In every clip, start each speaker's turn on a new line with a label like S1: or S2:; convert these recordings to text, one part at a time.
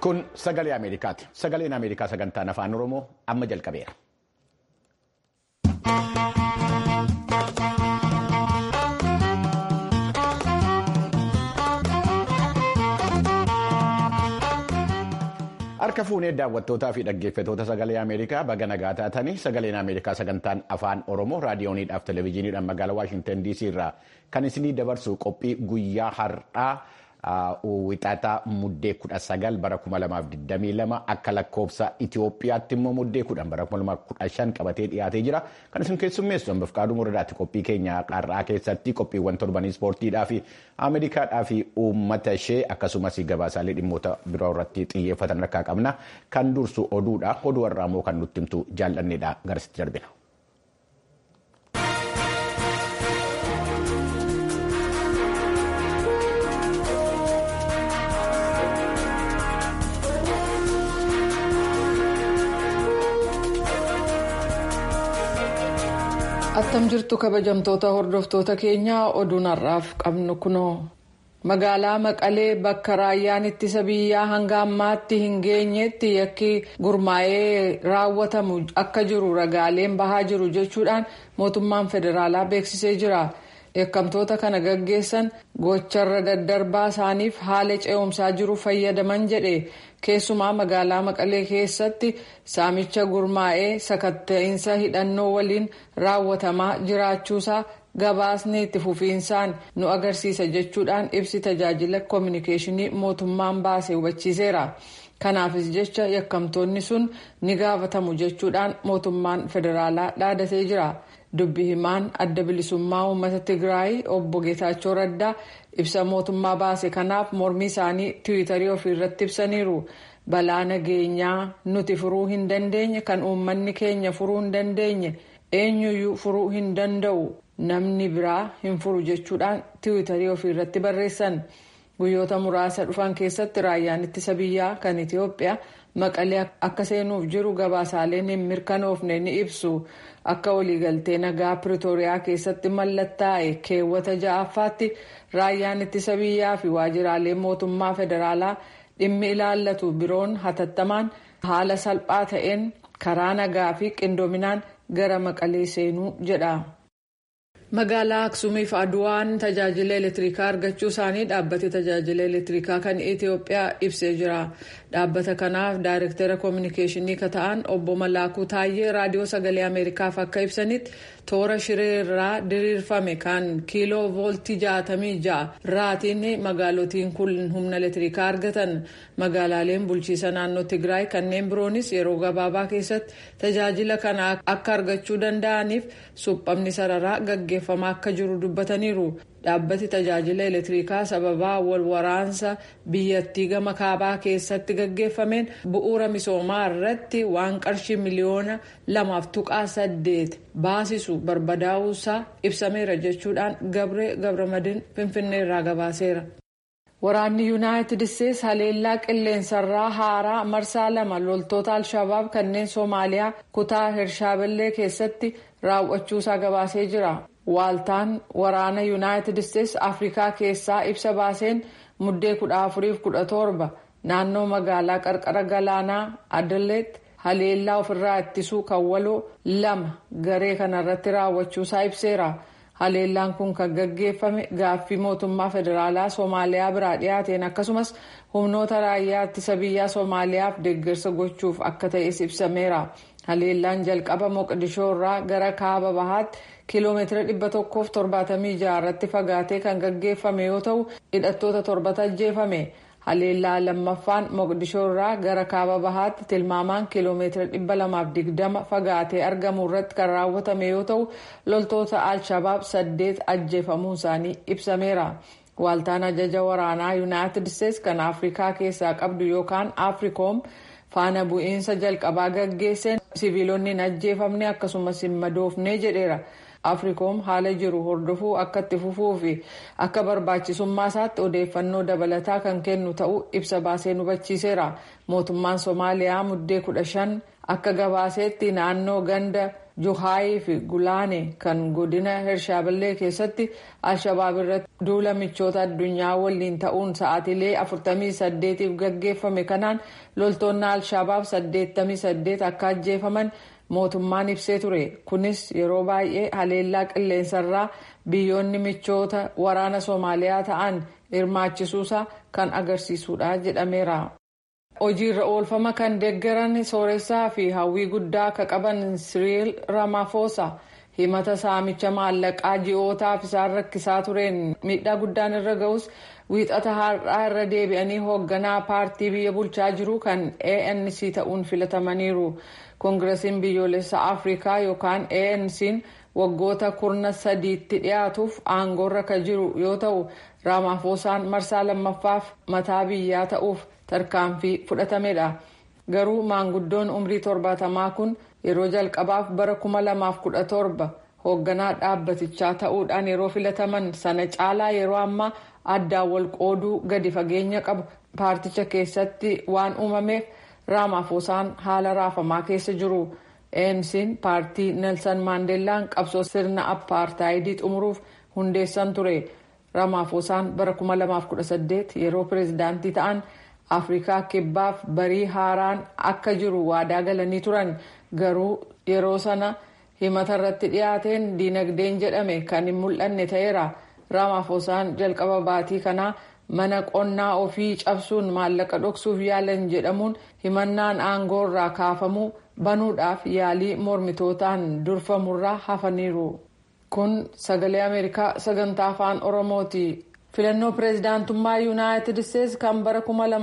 S1: Kun sagalee Ameerikaati. Sagaleen Ameerikaa sagantaan afaan Oromoo amma jalqabeera. Harka fuunee daawwattootaa fi dhaggeeffatoota sagalee Ameerikaa baga nagaa taatanii sagaleen Ameerikaa sagantaan afaan Oromoo raadiyooniidhaaf televezyiiniidhaan magaalaa Waashintan DC irraa kan isinii dabarsu qophii guyyaa har'aa wixataa muddee kudha sagal bara kuma lamaaf digdamii lama akka lakkoofsa Itoophiyaatti immoo muddee kudhan bara kuma lamaaf kudha shan qabatee dhiyaatee jira. Kan isin keessummeessu hambaaf qaaduu muradaatti qophii keenya har'aa keessatti qophiiwwan torbanii ispoortiidhaa fi Ameerikaadhaa fi uummata ishee akkasumas gabaasaalee dhimmoota biroo irratti xiyyeeffatan rakkaa qabna. Kan dursu oduudha. Oduu har'aa immoo kan nutti himtu jaallanneedha. Garasitti darbina.
S2: attam jirtu kabajamtoota hordoftoota keenyaa oduun har'aaf qabnu kunoo magaalaa maqalee bakka raayyaan ittisa biyyaa hanga ammaatti hin geenyetti yakki gurmaa'ee raawwatamu akka jiru ragaaleen bahaa jiru jechuudhaan mootummaan federaalaa beeksisee jira. yakkamtoota kana gaggeessan gocharra daddarbaa isaaniif haala ce'umsaa jiru fayyadaman jedhe keessumaa magaalaa maqalee keessatti saamicha gurmaa'ee sakatta'insa hidhannoo waliin raawwatamaa jiraachuusaa gabaasni itti fufiinsaan nu agarsiisa jechuudhaan ibsi tajaajila koominikeeshinii mootummaan baase hubachiiseera. kanaafis jecha yakkamtoonni sun ni gaafatamu jechuudhaan mootummaan federaalaa dhaadatee jira. dubbi himaan adda bilisummaa uummata tigraay obbo geetaachoo raddaa ibsa mootummaa baase kanaaf mormii isaanii tiwiitarii ofiirratti ibsaniiru balaa nageenyaa nuti furuu hin dandeenye kan uummanni keenya furuu hin dandeenye eenyuyyuu furuu hin danda'u namni biraa hin furu jechuudhaan tiwiitarii ofiirratti barreessan guyyoota muraasa dhufan keessatti raayyaan ittisa biyyaa kan itiyoophiyaa maqalee akka seenuuf jiru gabaasaaleen hin mirkanoofne ni ibsu akka waliigaltee nagaa piriitooriyaa keessatti mallattaa'e keewwata ja'affaatti raayyaan ittisa biyyaa fi waajjiraalee mootummaa federaalaa dhimmi ilaallatu biroon hatattamaan haala salphaa ta'een karaa nagaa fi qindoominaan gara maqalee seenuu jedha. magaalaa aksuumiif aduwaan tajaajila elektirikaa argachuu isaanii dhaabbati tajaajila elektirikaa kan itiyoophiyaa ibsee jira dhaabbata kanaaf daayirektara koominikeeshinii kan ta'an obbo malaakuu taayyee raadiyoo sagalee ameerikaaf akka ibsanitti toora shireerraa diriirfame kan kiiloo vooltii jaatamii ja'a raatiin magaalotiin kun humna elektirikaa argatan magaalaaleen bulchiisa naannoo tigraay kanneen biroonis yeroo gabaabaa keessatti tajaajila kana akka argachuu danda'aniif suphamni sararaa gaggeeffamaa akka jiru dubbataniiru dhaabbati tajaajila elektirikaa sababaa wal waraansa biyyattii gama kaabaa keessatti gaggeeffameen bu'uura misoomaa irratti waan qarshii miliyoona lamaaf tuqaa saddeet baasisu barbadaa'uusaa ibsameera jechuudhaan gabree gabramadin finfinnee irraa gabaaseera. waraanni yuunaayitid isteetsi haleellaa qilleensarraa haaraa marsaa lama loltoota alshabaab kanneen soomaaliyaa kutaa hirshaaballee keessatti raawwachuusaa gabaasee jira. waaltaan waraana yuunaayitid isteetsi afrikaa keessaa ibsa baaseen muddee kudha afuriif kudha torba naannoo magaalaa qarqara galaanaa adaleet haleellaa ofirraa ittisuu kan waloo lama garee kanarratti raawwachuusaa ibseera haleellaan kun kan gaggeeffame gaaffii mootummaa federaalaa soomaaliyaa biraa dhiyaateen akkasumas humnoota raayyaa ittisa biyyaa soomaaliyaaf deeggarsa gochuuf akka ta'es ibsameera haleellaan jalqaba moqdishoo irraa gara kaaba bahaatti. kiiloomeetira dhibba tokkoof torbaatamii jaha irratti fagaatee kan gaggeeffame yoo ta'u hidhattoota torbatu ajjeefame haleellaa lammaffaan moqdishoo irraa gara kaaba bahaatti tilmaamaan kiiloomeetira dhibba lamaaf digdama fagaatee argamu irratti kan raawwatame yoo ta'u loltoota alshabaab saddeet ajjeefamuun isaanii ibsameera. waaltaan ajaja waraanaa yuunaayitid isteetsi kan afrikaa keessaa qabdu yookaan afriikoom faana bu'iinsa jalqabaa gaggeesseen siviilonni hin ajjeefamne akkasumas hin madoofne jedheera. afriikoom haala jiru hordofuu akka itti fufuu fi akka barbaachisummaa isaatti odeeffannoo dabalataa kan kennu ta'uu ibsa baasee hubachiiseera mootummaan soomaaliyaa muddee kudha shan akka gabaaseetti naannoo ganda juhaayii fi gulaane kan godina hirshaaballee keessatti alshabaab irratti duula michoota addunyaa waliin ta'uun sa'aatilee 48f gaggeeffame kanaan loltoonni alshabaab 88 akka ajjeefaman mootummaan ibsee ture kunis yeroo baay'ee haleellaa qilleensarraa biyyoonni michoota waraana soomaaliyaa ta'an hirmaachisuusaa kan agarsiisudha jedhameera. hojiirra oolfama kan deeggaran sooressaa fi hawwii guddaa akka qaban siriil ramaphosa himata saamicha maallaqaa ji'ootaaf isaan rakkisaa tureen miidhaa guddaan irra ga'us wiixata har'aa irra deebi'anii hoogganaa paartii biyya bulchaa jiru kan anc ta'uun filatamaniiru koongiresiin biyyoolessa afrikaa yookaan anc'n waggoota kurna sadiitti dhiyaatuuf aangoorra kan jiru yoo ta'u ramaphosaan marsaa lammaffaaf mataa biyyaa ta'uuf tarkaanfii fudhatamedha garuu maanguddoon umrii torbaatamaa kun yeroo jalqabaaf bara 2017 hoogganaa dhaabbatichaa ta'uudhaan yeroo filataman sana caalaa yeroo ammaa addaan wal qooduu gadi fageenya qabu paarticha keessatti waan uumameef raamaafosaan haala raafamaa keessa jiru ANC'n paartii nelsan maandeellaan qabsoo sirna appaartaayidii xumuruuf hundeessan ture raamaafosaan bara 2018 yeroo pireezidaantii ta'an. afrikaa kibbaaf barii haaraan akka jiru waadaa galanii turan garuu yeroo sana himata irratti dhiyaateen diinagdeen jedhame kan hin mul'anne ta'eera raamaafosaan jalqaba baatii kanaa mana qonnaa ofii cabsuun maallaqa dhoksuuf yaalan jedhamuun himannaan aangoo irraa kaafamuu banuudhaaf yaalii mormitootaan durfamurraa hafaniiru kun sagalee ameerikaa sagantaa afaan oromooti. filannoo pireezidaantummaa yuunaayitid isteetsi kan bara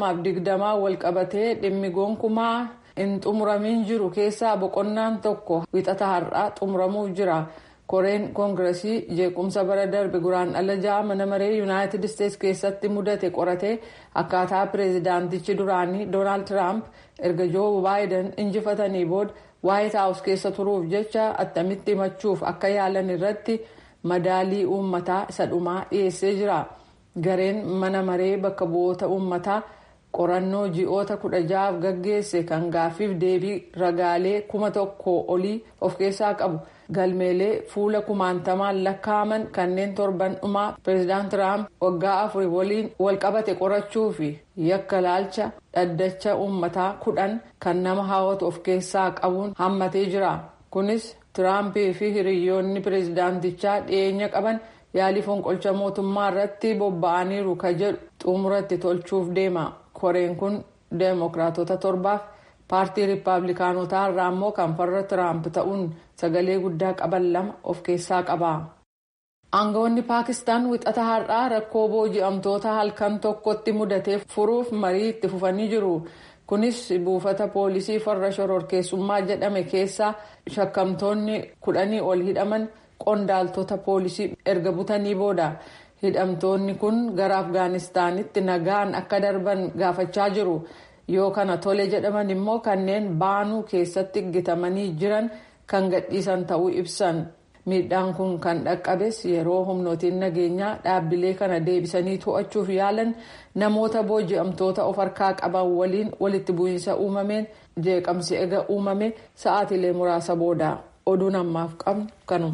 S2: 2020 walqabatee dhimmi gonkumaa hin xumuramin jiru keessaa boqonnaan tokko wixata har'aa xumuramuuf jira koreen koongiresii jeequmsa bara darbe guraandhala ja'a mana maree yuunaayitid isteetsi keessatti mudate qoratee akkaataa pireezidaantichi duraanii doonaald tiraamp erga joo baayiden injifatanii booda waayit haawus keessa turuuf jecha attamitti himachuuf akka yaalan irratti madaalii uummataa isa dhumaa dhiyeessee jira. gareen mana maree bakka bu'oota uummataa qorannoo ji'oota kudha ja'aaf gaggeesse kan gaaffiif deebii ragaalee kuma tokko olii of keessaa qabu galmeelee fuula kumaantamaan lakkaa'aman kanneen torban dhumaa pireezidaant tiraamp waggaa afurii waliin walqabate qorachuu fi yakka laalcha dhaddacha uummataa kudhan kan nama hawwatu of keessaa qabuun hammatee jira kunis tiraampii fi hiriyoonni pireezidaantichaa dhiyeenya qaban. yaalii fonqolcha mootummaa irratti bobba'aniiru ka jedhu xumuratti tolchuuf deema koreen kun deemokiraatota torbaaf paartii riippaabilikaanotaa irraa immoo kan farra tiraamp ta'uun sagalee guddaa qaban lama of keessaa qaba. aangawoonni paakistaan wixata har'aa rakkoo booji'amtoota halkan tokkotti mudatee furuuf marii itti fufanii jiru. kunis buufata poolisii farra shororkeessummaa jedhame keessaa shakkamtoonni kudhanii ol hidhaman. qondaaltota poolisii erga butanii booda hidhamtoonni kun gara afgaanistaanitti nagaan akka darban gaafachaa jiru yoo kana tole jedhaman immoo kanneen baanuu keessatti gitamanii jiran kan gadhiisan ta'uu ibsan miidhaan kun kan dhaqqabes yeroo humnootiin nageenyaa dhaabbilee kana deebisanii to'achuuf yaalan namoota booji'amtoota of harkaa qaban waliin walitti bu'iinsa uumameen jeeqamsi ega uumame sa'aatilee muraasa booda oduun ammaaf qabnu kanuma.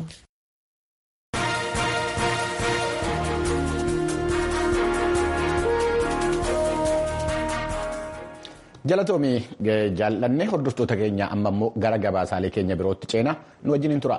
S1: Galatoomii jaallannee hordoftoota keenya amma immoo gara gabaasaalee keenya birootti ceena nu wajjin tura.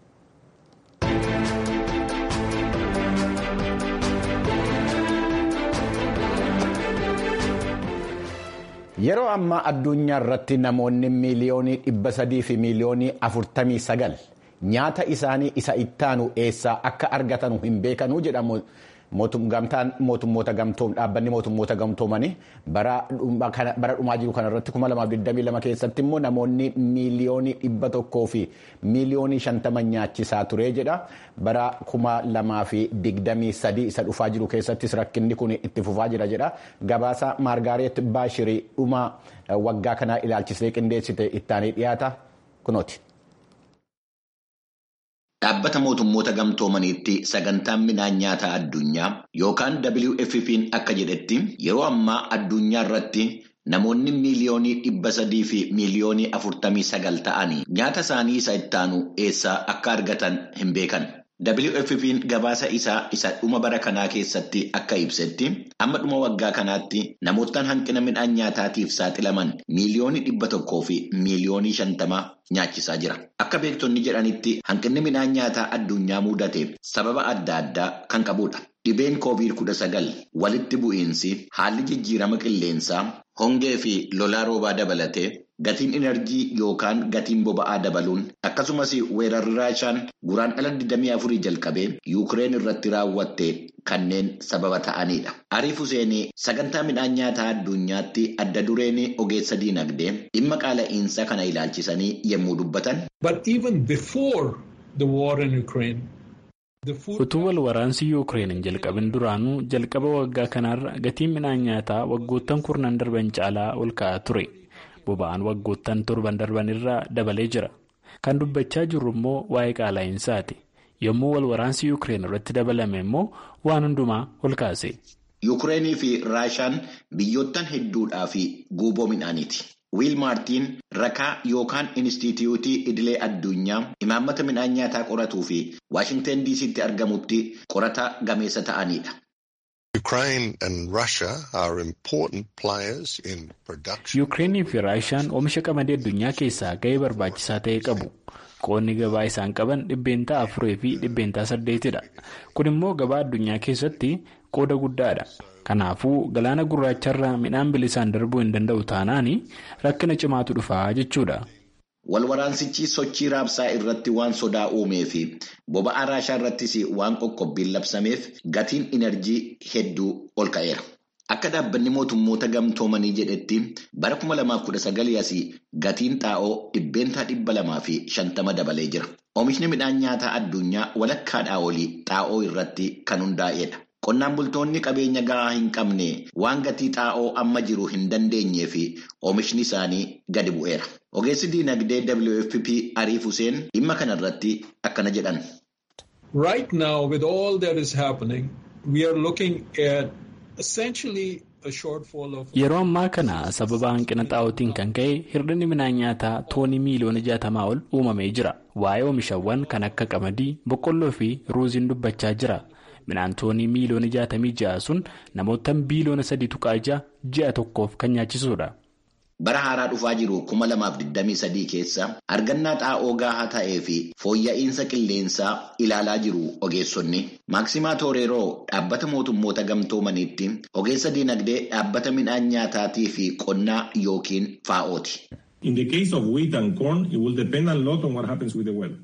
S1: Yeroo ammaa addunyaa irratti namoonni miiliyoonii dhibba sadii fi miiliyoonii afurtamii sagal nyaata isaanii isa ittaanu eessaa akka argatan hin beekanuu jedhamu. gamtaan mootummoota gamtoom dhaabbanni mootummoota gamtoomanii bara dhumaa jiru kanarratti 2022 keessatti immoo namoonni miiliyoonii dhibba tokkoo fi miiliyoonii shantama nyaachisaa ture jedha bara 2023 isa dhufaa jiru keessattis rakkinni kun itti fufaa jira jedha gabaasa maargaareet baashirii dhuma waggaa kanaa ilaalchisee qindeessite ittaanii dhiyaata kunooti. Dhaabbata mootummoota gamtoomaniitti sagantaan midhaan nyaataa addunyaa yookaan WFP'n akka jedhetti yeroo ammaa addunyaa irratti namoonni miiliyoonii dhibba sadii fi miiliyoonii afurtamii sagal ta'anii nyaata isaanii isa ittaanu eessaa akka argatan hin beekan. WFP'n gabaasa isaa isa dhuma bara kanaa keessatti akka ibsetti amma dhuma waggaa kanaatti namootaan hanqina midhaan nyaataatiif saaxilaman miiliyoonii dhibba tokkoo fi miiliyoonii shantama nyaachisaa jira. Akka beektonni jedhanitti hanqinni midhaan nyaataa addunyaa mudate sababa adda addaa kan qabudha. Dhibeen koovid kudha sagal walitti bu'iinsi haalli jijjiirama qilleensaa hongee fi lolaa roobaa dabalatee gatiin enerjii yookaan gatiin boba'aa dabaluun akkasumas weerarri raashaan guraandhala 24 jalqabee yuukireen irratti raawwatte kanneen sababa ta'anidha. Ariif Huseenii sagantaa midhaan nyaataa addunyaatti adda dureen ogeessa diinagdee dhimma qaala'iinsa kana ilaalchisanii yommuu dubbatan.
S3: Utuu wal waraansi Yuukireen hin jalqabin duraanuu jalqaba waggaa kanaarra gatiin midhaan nyaataa waggoottan kurnan darban caalaa ol ka'aa ture. Boba'aan waggoottan torban darban irraa dabalee jira. Kan dubbachaa jirru immoo waa'ee qaala'iinsaati. Yommuu wal waraansi Yuukireen irratti dabalame immoo waan hundumaa ol kaase.
S1: Yuukireenii fi Raashaan biyyoottan hedduudhaa fi guuboo midhaaniiti. Wiil Maartiin rakaa yookaan Inistituutii Idilee Addunyaa imaammata midhaan nyaataa qoratuu fi Waashinteen DC'tti argamutti qorataa gameessa ta'anidha.
S3: Yuukireenii fi Raashaan oomisha qamadii addunyaa keessaa ga'ee barbaachisaa ta'e qabu. Qoonni gabaa isaan qaban dhibbeentaa afurii fi dhibbeentaa saddeetidha. Kun immoo gabaa addunyaa keessatti qooda guddaadha. Kanaafuu galaana gurraacharraa midhaan bilisaan darbuu hin danda'u taanaan rakkina cimaatu dhufaa jechuudha.
S1: Walwaraansichi sochii raabsaa irratti waan sodaa uumee fi boba'aa raashaa irrattis waan qoqqobbiin labsameef gatiin inerjii hedduu ol ka'eera. Akka dhaabbanni mootummoota gamtoomanii jedhetti bara 2019 asii gatiin xaa'oo dhibbeentaa dhibba lamaa fi shantama dabalee jira. Oomishni midhaan nyaataa addunyaa walakkaadhaa olii xaa'oo irratti kan hundaa'edha. Qonnaan bultoonni qabeenya gahaa hin qabne waan gatii xaa'oo amma jiru hin dandeenyee fi oomishni isaanii gadi bu'eera. Ogeessi diinagdee WFP Ariif Huseen dhimma kanarratti akkana jedhan.
S4: Right now with all that is happening we are looking at essentially a shortfall of.
S3: Yeroo ammaa kana sababa hanqina xaa'ootiin kan ka'e hir'inni midhaan nyaataa toonii miiliyoona jaatamaa ol uumamee jira. Waa'ee oomishawwan kan akka qamadii, boqqolloo fi ruuziin dubbachaa jira. Midhaan toonii miiliyoona jaatamii ja'a sun namoota biiliyoona sadii tuqaa ja'a ji'a tokkoof kan nyaachisudha.
S1: Bara haaraa dhufaa jiru kuma lamaaf digdamii sadii keessa argannaa xaa'oo gahaa ta'ee fi fooyya'insa qilleensaa ilaalaa jiru ogeessonni. Maaksimaa Tooreeroo dhaabbata mootummoota gamtoomaniitti ogeessa diinagdee dhaabbata midhaan nyaataatii fi qonnaa yookiin faa'ooti.
S5: In the case of wheat and corn, it will depend a lot on what happens with the weather.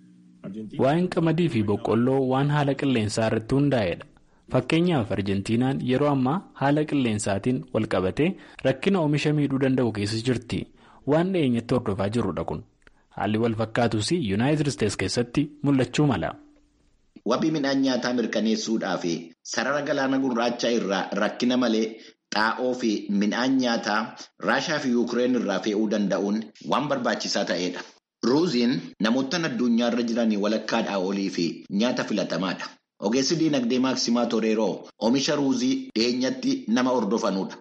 S3: Waa'een qamadii fi boqqolloo waan haala qilleensaa irratti hundaa'edha. Fakkeenyaaf Arjentiinaan yeroo ammaa haala qilleensaatiin wal qabatee rakkina oomisha miidhuu danda'u keessa jirti. Waan dhiyeenyatti hordofaa jirrudha kun. Haalli wal fakkaatus Yuunaayitid Isteets keessatti mul'achuu mala.
S1: Wabii midhaan nyaataa mirkaneessuudhaa fi sarara galaana gurraachaa irraa rakkina malee xaa'oo fi midhaan nyaataa Raashaa fi Yuukireen irraa fe'uu danda'uun waan barbaachisaa ta'edha. Ruuziin namoota addunyaa irra jiran walakkaadhaa olii fi nyaata filatamaadha. Ogeessi diinagdee Maaksimaa Toreeroo oomisha ruuzii dhiyeenyatti nama hordofanudha.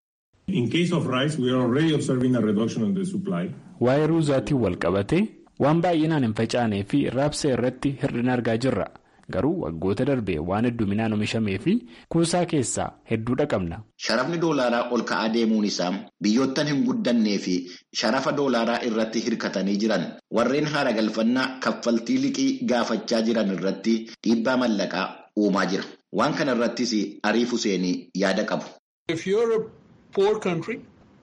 S5: In case of rice, we are already observing a reduction in the supply.
S3: Waa'ee ruuzaatiin wal qabatee waan baay'inaan hin facaanee fi raabsa irratti hir'ina argaa jirra. Garuu waggoota darbee waan hedduminaan oomishamee fi kuusaa keessaa hedduudha qabna.
S1: Sharafni doolaaraa ol ka'aa deemuun isaa biyyoottan hin guddannee fi sharafa doolaaraa irratti hirkatanii jiran warreen haara galfannaa kaffaltii liqii gaafachaa jiran irratti dhiibbaa mallaqaa uumaa jira. Waan kana irrattis Ariif Huseenii yaada qabu.
S4: If you're a poor country,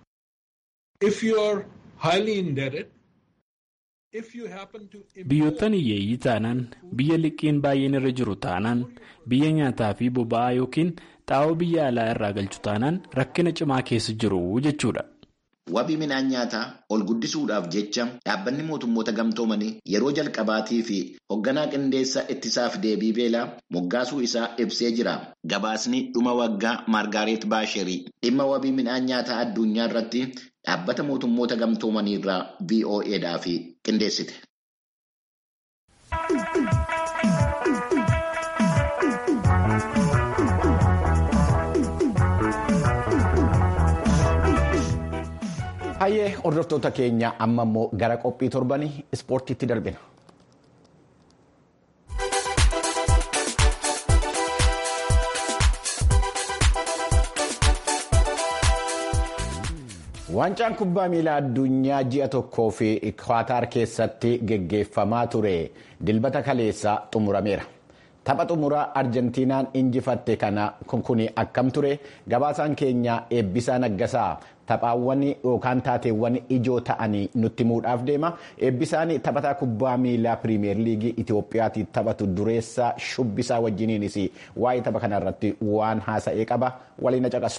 S4: if you're highly indebted,
S3: Biyyoottan hiyyeeyyii taanaan biyya liqiin baay'een irra jiru taanaan biyya nyaataa fi boba'aa yookiin xaa'oo biyya alaa irraa galchu taanaan rakkina cimaa keessa jiru jechuudha.
S1: Wabii midhaan nyaataa ol guddisuudhaaf jecha dhaabbanni mootummoota gamtoomanii yeroo jalqabaatii fi hoogganaa qindeessa ittisaaf deebii beelaa moggaasuu isaa ibsee jira. Gabaasni dhuma waggaa Maargaaret Baasherii dhimma wabii midhaan nyaataa addunyaa irratti dhaabbata mootummoota gamtoomanii irraa VOAdhaaf qindeessite. Hayyee hordoftoota keenya amma immoo gara qophii torbanii ispoortiitti darbina. Waancaan kubbaa miilaa addunyaa ji'a tokkoo fi Qaataar keessatti geggeeffamaa ture dilbata kaleessaa xumurameera. Tapha xumuraa Arjentiinaan injifatte kana kun akkam ture gabaasaan keenya eebbisaa naggasaa taphaawwan yookaan taateewwan ijoo ta'anii nutti himuudhaaf deema. Eebbisaan taphataa kubbaa miilaa pirimeer liigii Itoophiyaatti taphatu dureessaa shubbisaa wajjiniinis waa'ee tapha kanarratti waan haasa'ee qaba waliin na caqasu.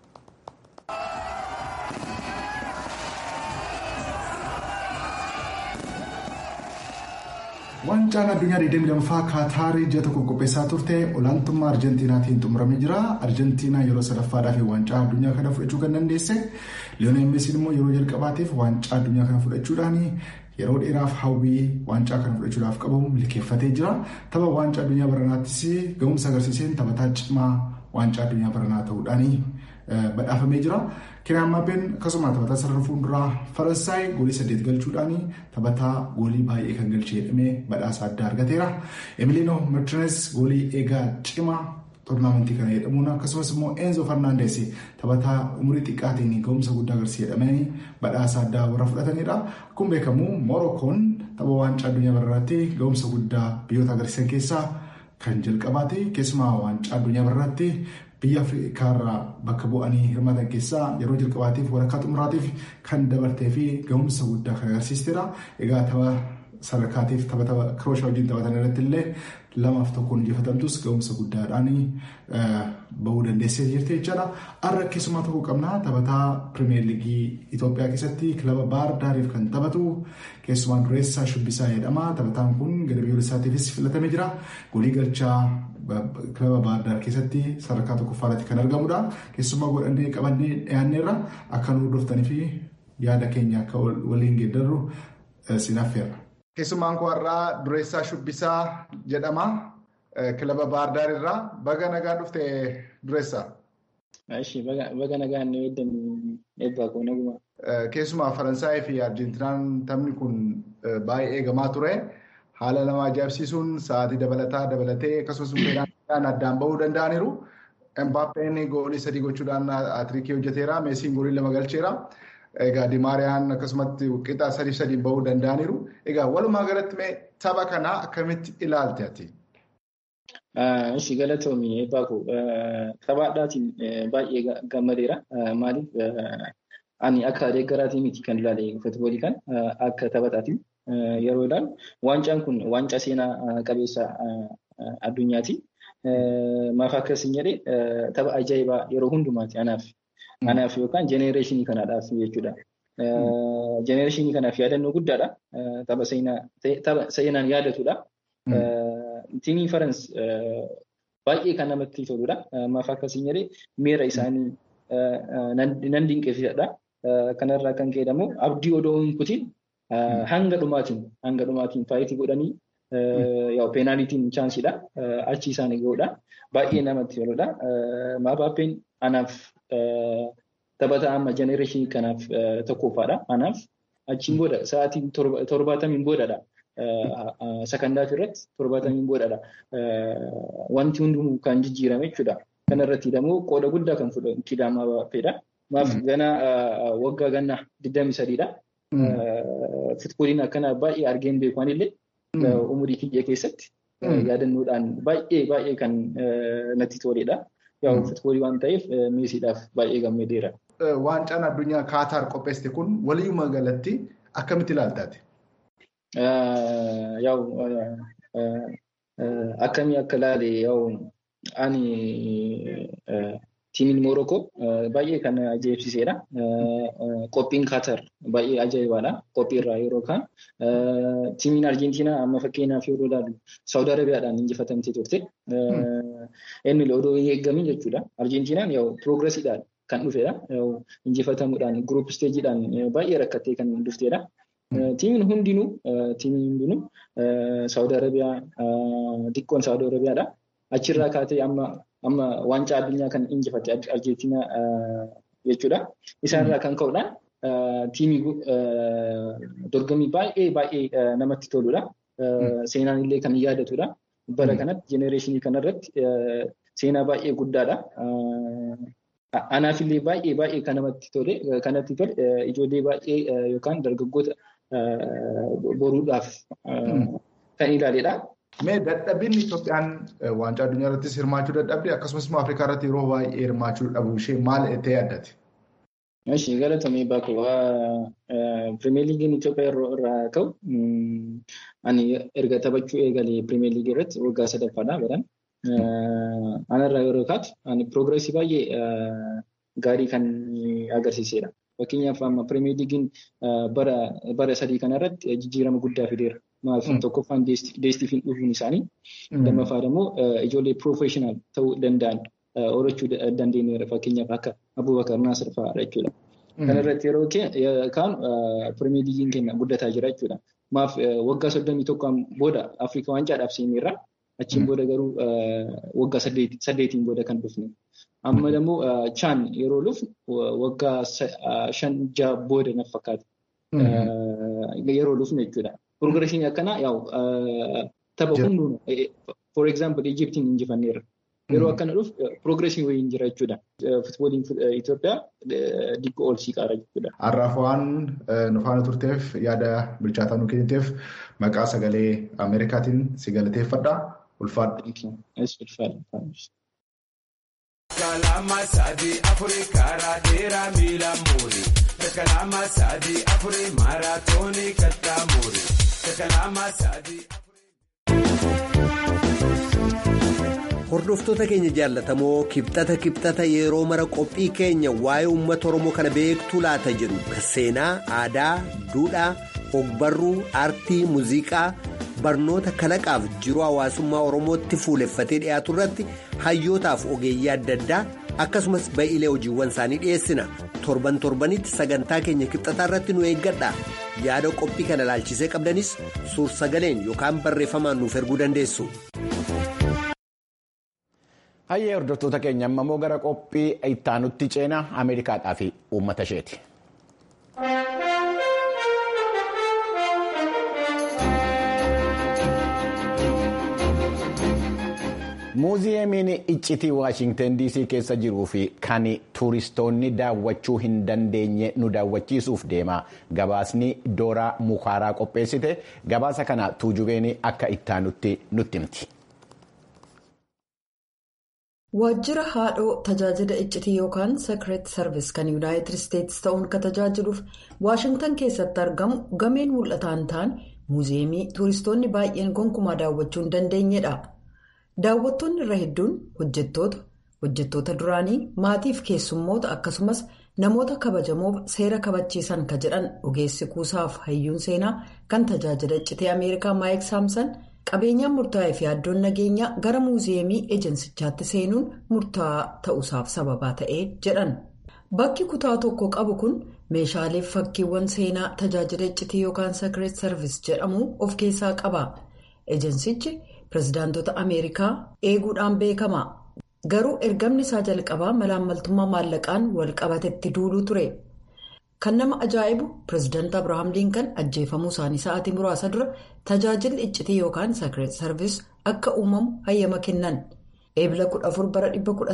S6: Waancaan addunyaa 22ffaa Kaataarii ji'a tokko qopheessaa turte olaantummaa Arjentiinaatiin xumuramee jira. Arjentiinaa yeroo sadaffaadhaaf waancaa addunyaa kana fudhachuu kan dandeesse. Liyoonel Meesiin immoo yeroo jalqabaatiif waancaa addunyaa kana fudhachuudhaan yeroo dheeraaf hawwii waancaa kana fudhachuudhaaf qabu milkeeffatee jira. Tapha waancaa addunyaa baranaattis ga'umsa agarsiiseen taphataa cimaa waancaa addunyaa baranaa ta'uudhaan badhaafamee jira. Kiriyaan Mbappeen akkasuma taphataa sarara fuulduraa Faransaay goolii saddeet galchuudhaan taphataa goolii baay'ee kan galchee jedhamee badhaasa addaa argateera. Emiliino Martinez goolii eegaa cimaa toornaamentii kana jedhamuun akkasumas immoo Enzo Fernandes taphataa umurii xiqqaatiin ga'umsa guddaa agarsiise jedhamanii badhaasa addaa warra fudhatanidha. Akkuma beekamu Morokkoon tapha waancaa addunyaa bararaatti ga'umsa guddaa biyyoota agarsiisan keessaa kan jalqabaate keessumaa waancaa addunyaa bararaatti biyya afriikaarraa bakka bu'anii hirmaatan keessaa yeroo jalqabaatiif walakkaa xumuraatiif kan dabartee fi ga'umsa guddaa kan agarsiisteedha. Egaa tapha sadarkaatiif tapha tapha kirooshaa wajjin taphatan irratti illee lamaaf tokkoon injifatamtus ga'umsa guddaadhaan bahuu dandeessee jirti jechaadha. Har'a keessumaa tokko qabna taphataa pirimeer liigii Itoophiyaa keessatti kilaba Baahir Daariif kan taphatu keessumaa dureessaa shubbisaa jedhama. Taphataan kun gara biyyoolessaatiifis filatamee jira. Golii galchaa kilaba Baahir Daar keessatti sadarkaa tokkoffaarratti kan argamudha. Keessumaa godhannee qabannee dhiyaanneerra akka nu hordoftanii fi yaada keenya akka waliin geeddarru sinaffeerra. Keessumaan koo har'aa dureessaa shubbisaa jedhama. Kilaba Baahir Daar irraa baga nagaa dhufte dureessaa.
S7: Baga nagaa inni weeddan eebbaa koo naguma.
S6: Keessumaa Faransaayii fi Arjentiinaan taphni kun baay'ee eegamaa ture. Haala nama ajaa'ibsiisuun sa'aatii dabalataa dabalatee akkasumas fedhaan addaan bahuu danda'aniiru. Mbaappeen goolii sadii gochuudhaan atiriikii hojjeteera. Meesiin goolii lama galcheera. Egaa Dimaariyaan akkasumatti qixa sadii sadiin bahuu danda'aniiru. Egaa walumaa galatti mee tapha kanaa akkamitti ilaalte ati?
S7: Ishi galatoomi eebbaa koo taphaadhaatiin baay'ee gammadeera. Maaliif ani akka deeggaraatii miti kan ilaale futboolii kan akka taphataatiin yeroo ilaalu waancaan kun waancaa seenaa qabeessa addunyaati. Maaf akkasiin jedhee tapha ajaa'ibaa yeroo hundumaati anaaf. Anaaf yookaan jenereeshinii kanaadhaaf jechuudha. Jenereeshinii kanaaf yaadannoo guddaadha. Tapha seenaan yaadatudha. Tiimii Farans baay'ee kan namatti toludha. Maaf akkasiin jedhee miira isaanii nan dinqisiisadha. Kanarraa kan ka'e immoo abdii odoo hin kutin hanga dhumaatiin hanga dhumaatiin faayitii godhanii peenaalitiin chaansiidha. Achi isaanii ga'uudha. Baay'ee namatti toludha. Mbaappeen anaaf taphataa amma jenereeshinii kanaaf tokkoffaadha. Anaaf achiin booda sa'aatii torbaatamiin boodadha. Sakandaaf irratti torbaatamiin boodadha. Wanti hundumuu kan jijjiirame jechuudha. Kanarratti immoo qooda guddaa kan fudhatu Kylian Mbaappeedha. Maaf gana waggaa ganna 23dha. Futbooliin akkana baay'ee argeen beeku illee umurii kiyya keessatti yaadannoodhaan baay'ee baay'ee kan natti toledha. Yaa'u futboolii waan ta'eef meesiidhaaf baay'ee gammadeera.
S6: Waancaan addunyaa Kaataar qopheessite kun waliyyuma galatti akkamitti ilaaltaati?
S7: Yaa'u akkamii akka ilaale yaa'u ani tiimiin Moorokoo baay'ee kan ajaa'ibsiisedha. Qophiin Kaatar baay'ee ajaa'ibaadha. Qophiirraa yeroo kaan tiimiin Arjentiinaa amma fakkeenyaaf yeroo ilaalu Saawud Arabiyaadhaan injifatamtee turte. Inni odoo hin eeggamin jechuudha. Arjentiinaan yoo piroogiresiidhaan kan dhufedha. Injifatamuudhaan guruup isteejiidhaan baay'ee rakkattee kan dhuftedha. Tiimiin hundinuu tiimiin hundinuu Saawud Arabiyaa xiqqoon Saawud Arabiyaadha. Achirraa kaatee amma amma waancaa addunyaa kan injifatte Arjentiinaa jechuudha. Isaanirraa kan ka'uudhaan tiimii dorgommii baay'ee baay'ee namatti toludha. Seenaan illee kan yaadatudha. Bara kanatti jenereeshinii kanarratti seenaa baay'ee guddaadha. Anaaf illee baay'ee baay'ee kan namatti tole kanatti tole ijoollee baay'ee yookaan dargaggoota boruudhaaf kan ilaaledha.
S6: Mee dadhabbiin Itoophiyaan waancaa addunyaa irrattis hirmaachuu dadhabde akkasumas immoo Afrikaa irratti yeroo baay'ee hirmaachuu dhabu ishee maal ta'ee addati?
S7: Ishee galatamee bakka Pirimeer Liigiin Itoophiyaa irraa ka'u ani erga taphachuu eegalee Pirimeer Liigii irratti waggaa sadaffaadha baran. Anarraa yeroo kaatu ani piroogreesii baay'ee gaarii kan agarsiisedha. Fakkeenyaaf amma Pirimeer Liigiin bara sadii kanarratti jijjiirama guddaa fideera. Maal tokkoffaan deestifiin dhufuun isaanii lammaffaan immoo ijoollee piroofeeshinaal ta'uu danda'an horachuu dandeenyeera fakkeenyaaf akka Abubakar Naasir fa'aadha jechuudha. Kanarratti yeroo kaan Pirimeer Liigiin keenya guddataa jira jechuudha. Maaf waggaa soddomii tokkoon booda Afrikaa waancaadhaaf seeneerra. Achiin booda garuu waggaa saddeetiin booda kan dhufne. Amma immoo chaan yeroo dhufnu waggaa shan jaha booda na fakkaata. Yeroo dhufne jechuudha. Pirogreeshinii akkanaa yaa'u tapha hunduun for example Ijiptiin injifanneerra. Yeroo akkana dhufu pirogreeshinii wayii jira jechuudha. Futbooliin Itoophiyaa diggoo ol siiqaara jechuudha.
S6: Har'aaf waan nu faana turteef yaada bilchaataa nu kenniteef maqaa sagalee Ameerikaatiin si galateeffadha. Ulfaadha.
S8: Kalama sadi afuri karaa dheeraa miila muuri. Kalama sadi afuri maaraatoonii kattaa muuri. Kalama sadi.
S9: Hordoftoota keenya jaallatamoo kibxata kibxata yeroo mara qophii keenya waa'ee uummata Oromoo kana beektuu laata jedhu seenaa, aadaa, duudhaa, ogbarruu, aartii, muuziqaa. barnoota kalaqaaf jiruu hawaasummaa oromootti fuuleffatee dhiyaatu irratti hayyootaaf ogeeyyii adda addaa akkasumas ba'iilee hojiiwwan isaanii dhiyeessina torban torbanitti sagantaa keenya kibxataa irratti nu eeggadha yaada qophii kana ilaalchisee qabdanis suur sagaleen yookaan barreeffamaan nuuf erguu dandeessu.
S1: hayyee hordoftoota keenya ammoo gara qophii ittaanutti ceenaa ameerikaadhaa fi uummata isheeti. muuziyeemiin iccitii waashintan dc keessa jiruu fi kan tuuristoonni daawwachuu hin dandeenye nu daawwachiisuuf deema gabaasni dooraa mukaaraa qopheessite gabaasa kana tuujubeen akka ittaanutti nutti himti.
S10: waajjira haadhoo tajaajila iccitii yookaan sekireet sarvis kan yuunaayitid isteetsi ta'uun kan tajaajiluuf waashintan keessatti argamu gameen mul'ataan ta'an muuziyeemii tuuristoonni baay'een gonkumaa daawwachuu hin dandeenyedha. daawwattoonni irra hedduun hojjettoota hojjettoota duraanii maatiif keessummoota akkasumas namoota kabajamoof seera kabachiisan ka jedhan ogeessi kuusaaf hayyuun seenaa kan tajaajila iccitii ameerikaa maayik saamsan qabeenyaan murtaa'ee fi yaaddoon nageenyaa gara muuziyeemii ejensichaatti seenuun murtaa'aa ta'uusaaf sababaa ta'ee jedhan bakki kutaa tokko qabu kun meeshaalee fakkiiwwan seenaa tajaajila iccitii yookaan sekireet sarvis jedhamu of keessaa qaba ejensichi. pirezidaantota ameerikaa eeguudhaan beekama garuu ergamni isaa jalqabaa malaammaltummaa maallaqaan wal qabatetti duuluu ture kan nama ajaa'ibu pirezidaant abrahaam liinkan ajjeefamuu isaanii sa'aatii muraasa dura tajaajilli iccitii yookaan sekireet sarvis akka uumamu hayyama kennan eebila 14 bara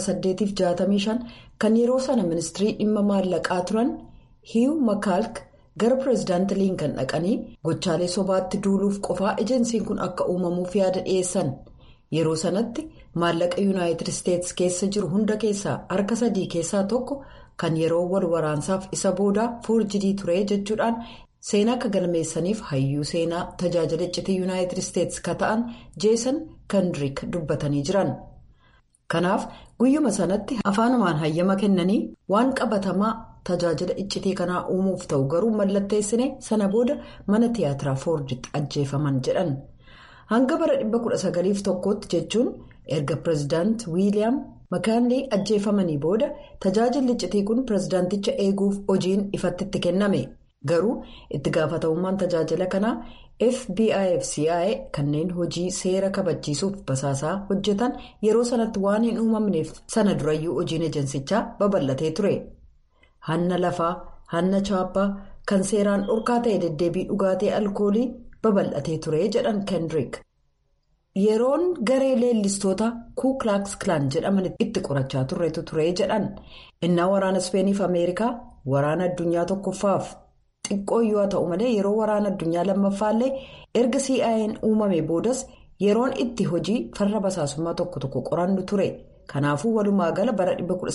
S10: 1865 kan yeroo sana ministirii dhimma maallaqaa turan hiiw makaalk. gara pireezidaanti liinkan dhaqanii gochaalee sobaatti duuluuf qofaa ejensiin kun akka uumamuuf yaada dhiyeessan yeroo sanatti maallaqa yuunaayitid isteetsi keessa jiru hunda keessaa harka sadii keessaa tokko kan yeroo wal waraansaaf isa boodaa foorjidii ture jechuudhaan seenaa akka galmeessaniif hayyuu seenaa tajaajila iccitii yuunaayitid isteetsi ka ta'an jeesan kandiriik dubbatanii jiran kanaaf guyyuma sanatti afaanumaan hayyama kennanii waan qabatamaa. tajaajila iccitii kanaa uumuuf ta'u garuu mallatteessine sana booda mana tiyaatiraa foorditti ajjeefaman jedhan hanga bara 1901tti jechuun erga pireezidaant wiiliyaam makaanlii ajjeefamanii booda tajaajilli iccitii kun pireezidaanticha eeguuf hojiin ifatti itti kenname garuu itti gaafatamummaan tajaajila kanaa fbi'f cia kanneen hojii seera kabachiisuuf basaasaa hojjetan yeroo sanatti waan hin uumamneef sana durayyuu hojiin ejensichaa babal'atee ture. hanna lafaa hanna chaappaa kan seeraan dhorkaa ta'e deddeebii dhugaatii alkoolii babal'atee ture jedhan kendrick yeroon garee leellistoota kuuklaaks kilaan jedhaman itti qorachaa turretu ture jedhan innaa waraana ispeeniif ameerikaa waraana addunyaa tokkoffaaf xiqqoo yoo ta'u malee yeroo waraana addunyaa lammaffaallee erga CIA'n uumame boodas yeroon itti hojii farra basaasummaa tokko tokko qorannu ture. kanaafuu walumaa gala bara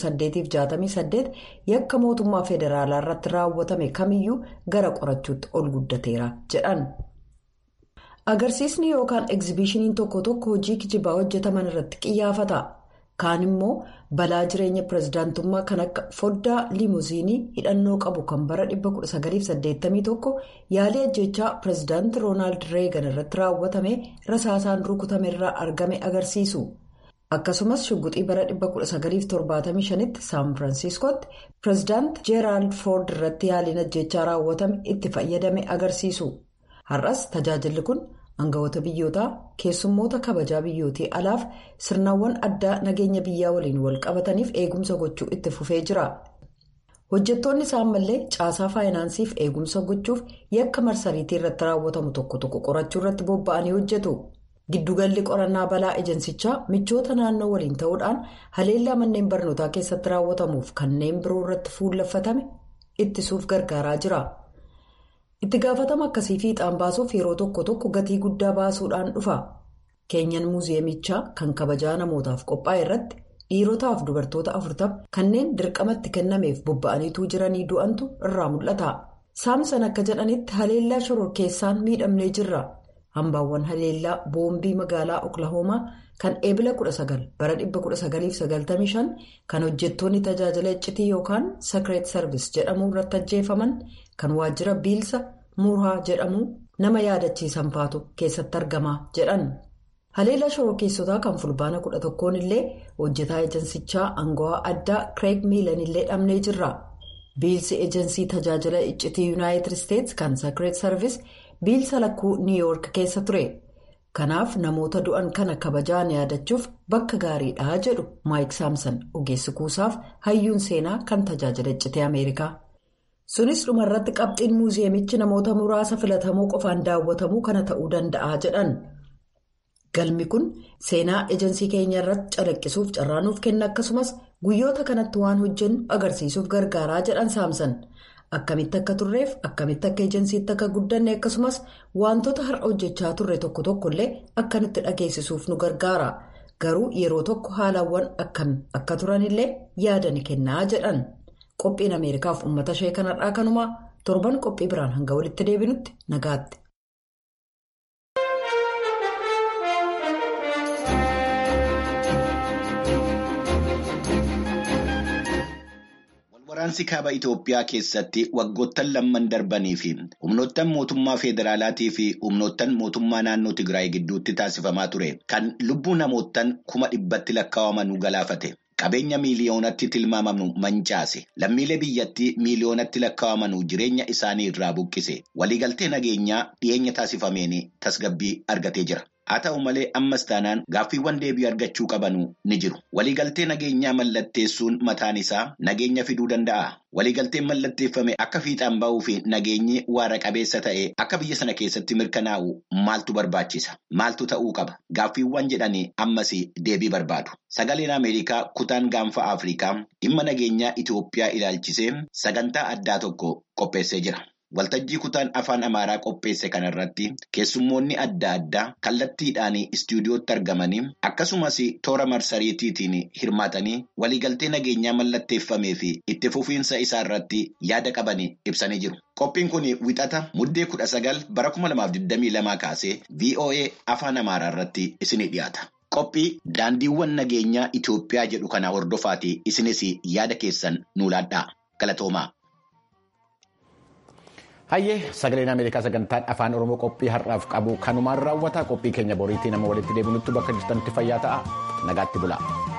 S10: 1868 yakka mootummaa federaalaa irratti raawwatame kamiyyuu gara qorachuutti ol guddateera jedhan. agarsiisni yookaan egzibishiniin tokko tokko hojii kijibaa hojjetaman irratti qiyyaafata kaan immoo balaa jireenya pirezidaantummaa kan akka foddaa limuziinii hidhannoo qabu kan bara 1981 yaalii ajjechaa pirezidaanti roonaald reegan irratti raawwatame rasaasaan rukutamerraa argame agarsiisu. akkasumas shugguxii bara 1975tti saan firaansiskootti pireezidaanti jeeraald foord irratti yaaliin ajjechaa raawwatame itti fayyadame agarsiisu har'as tajaajilli kun aangawoota biyyootaa keessummoota kabajaa biyyootii alaaf sirnawwan addaa nageenya biyyaa waliin wal qabataniif eegumsa gochuu itti fufee jira hojjettoonni isaan mallee caasaa faayinaansiif eegumsa gochuuf yakka marsariitii irratti raawwatamu tokko tokko qorachuu irratti bobba'anii hojjetu. giddugalli qorannaa balaa ejansichaa michoota naannoo waliin ta'uudhaan haleellaa manneen barnootaa keessatti raawwatamuuf kanneen biroo irratti fuulleffatame ittisuuf gargaaraa jira itti gaafatama akkasii fiixaan baasuuf yeroo tokko tokko gatii guddaa baasuudhaan dhufa keenyan muuziyeemichaa kan kabajaa namootaaf qophaa'e irratti dhiirotaaf dubartoota afurtama kanneen dirqamatti kennameef bobba'aniituu jiranii du'antu irraa mul'ata saamsan akka jedhanitti haleellaa shororkeessaan miidhamnee jirra. hambaawwan haleellaa boombii magaalaa oklahoomaa kan eebila 19 bara 1995 kan hojjettoonni tajaajila iccitii yookaan sakireet sarvis jedhamu irratti ajjeefaman kan waajjira biilsa muraa jedhamu nama yaadachiisan faatu keessatti argama jedhan haleellaa shororkeessotaa kan fulbaana 11 illee hojjetaa ejansichaa aangawaa addaa kireeg miilan illee dhabnee jirra biilsi ejansii tajaajila iccitii yuunaayitid isteetsi kan sakireet sarvis. biilsa lakkuu niiwuyoork keessa ture kanaaf namoota du'an kana kabajaan yaadachuuf bakka gaariidha jedhu maayik saamsan ogeessi kuusaaf hayyuun seenaa kan tajaajila iccitii ameerikaa sunis dhumarratti qabxiin muuziyeemichi namoota muraasa filatamoo qofaan daawwatamuu kana ta'uu danda'a jedhan galmi kun seenaa ejansii keenya irratti calaqqisuuf carraanuuf kenna akkasumas guyyoota kanatti waan hojjennu agarsiisuuf gargaaraa jedhan saamsan. akkamitti akka turreef akkamitti akka ejansiitti akka guddanne akkasumas wantoota har'a hojjechaa turre tokko tokko illee akkanitti dhageessisuuf nu gargaara garuu yeroo tokko haalawwan akkam akka turanillee yaada ni kennaa jedhan qophiin ameerikaaf uummata ishee kanarraa kanumaa torban qophii biraan hanga walitti deebinutti nagaatti.
S1: Waraansi kaaba Itoophiyaa keessatti waggoottan lamman darbanii fi humnoottan mootummaa federaalaatii fi humnoottan mootummaa naannoo Tigraay gidduutti taasifamaa ture kan lubbuu namoottan kuma dhibbatti lakkaa'amanuu galaafate. Qabeenya miiliyoonatti tilmaamamu mancaase lammiilee biyyattii miiliyoonatti lakkaa'amanuu jireenya isaanii irraa buqqise waliigaltee nageenyaa dhiyeenya taasifameen tasgabbii argatee jira. Haa ta'u malee ammas taanaan gaaffiiwwan deebii argachuu qabanu ni jiru. Waliigaltee nageenyaa mallatteessuun mataan isaa nageenya fiduu danda'a. Waliigalteen mallatteeffame akka fiixaan ba'uu fi nageenyi waara qabeessa ta'e akka biyya sana keessatti mirkanaa'u maaltu barbaachisa? Maaltu ta'uu qaba? Gaaffiiwwan jedhanii ammas deebii barbaadu. Sagaleen Ameerikaa kutaan gaanfa Afrikaa dhimma nageenyaa Itoophiyaa ilaalchisee sagantaa addaa tokko qopheessee jira. Waltajjii kutaan afaan Amaaraa qopheesse kanarratti keessummoonni adda addaa kallattiidhaan istuudiyootti argamanii akkasumas toora marsariitiitiin hirmaatanii waliigaltee nageenyaa mallatteeffamee fi itti fufiinsa isaa irratti yaada qaban ibsanii jiru. Qophiin kun wixata muddee kudha sagal bara kuma lamaaf digdamii lamaa kaasee VOA afaan Amaaraa irratti isinii dhiyaata. Qophii daandiiwwan nageenyaa Itoophiyaa jedhu kana hordofaati isinis yaada keessan nuu laadhaa. Galatoomaa.
S11: Hayyee sagaleen Ameerikaa sagantaan afaan Oromoo qophii har'aaf qabu kanumaan raawwata qophii keenya boriitii nama walitti deebinutti bakka jirtanitti fayyaa ta'a nagaatti bula.